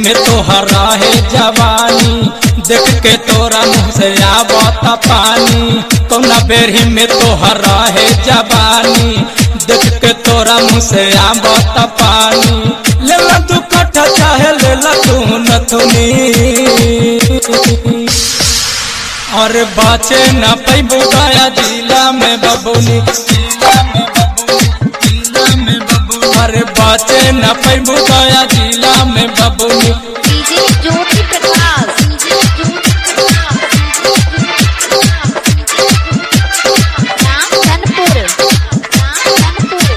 में तोहरा है जवानी देख के तोरा मुँह से आवत पानी कौना बेरही में तोहरा है जवानी देख के तोरा मुँह से आवत पानी ले ला तू कट्ठा चाहे ले ला तू नथुनी और बाचे न पैबू गया जिला में बबुनी जिला में बबुनी जिला में बबुनी अरे बाचे न पैबू गया जिला में बबुनी DJ Jyoti Prakash DJ Jyoti Prakash Ram Dhanpur Ram Dhanpur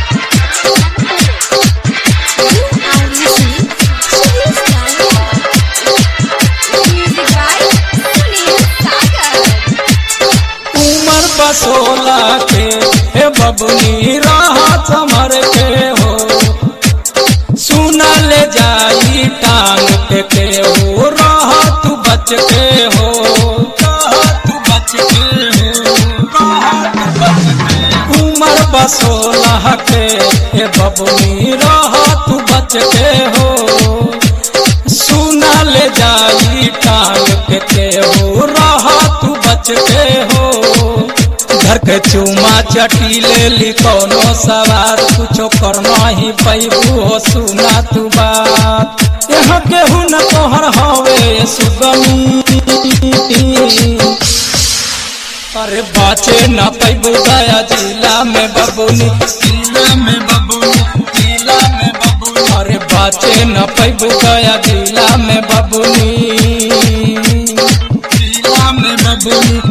you are listening Sunil music by Sunil Sagar उमर बसोला के हे बबुनी राह समर के हो सुना ले जाई टांग पे के हो राह तू बच के हो राह तू बच के हो राह तू बच के उमर बसोला के हे बबुनी राह तू बच के हो सुना ले जाई टांग के के हो रहा तू बच के हो घर के चूमा चटी ले ली कोनो सवार कुछो करना ही पैबू हो सुना तू बात यहाँ केहू न तोहर हवे सुगमी अरे बाचे न पैबू गया जिला में बबुनी जिला में बबुनी जिला में बबुनी अरे बाचे न पैबू गया जिला में बबुनी जिला में बबुनी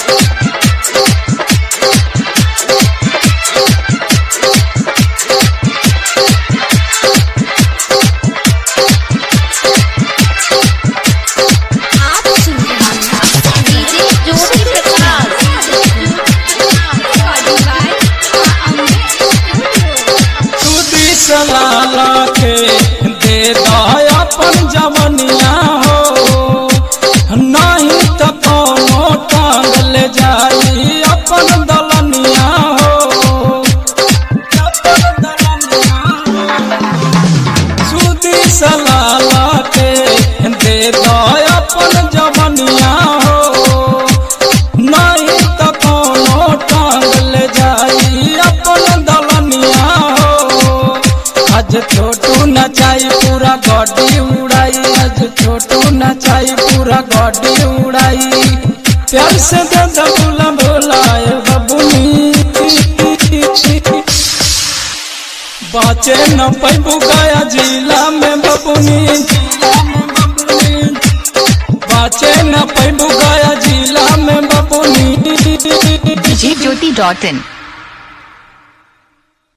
आप सुन रहे हैं DJ Jyoti Prakash recording by Amrit studio तू दिसलाला के दे दया अपन जवनिया हो नहीं तो कोनो टांग ले जाई अपन दलनिया हो अपन दलनिया हो। सुदी सलाला के दे दया अपन जवनिया हो नहीं तो कोनो टांग ले जाई अपन दलनिया हो आज छोटू नचाई पूरा गड्डी उड़ाई आज छोटू नचाई पूरा गड्डी उड़ाई प्यार से दे दे बोला बोलाए बबुनी बाचे न पैबू गया जिला में बबुनी जिला में बबुनी बाचे न पैबू गया जिला में बबुनी djjyoti.in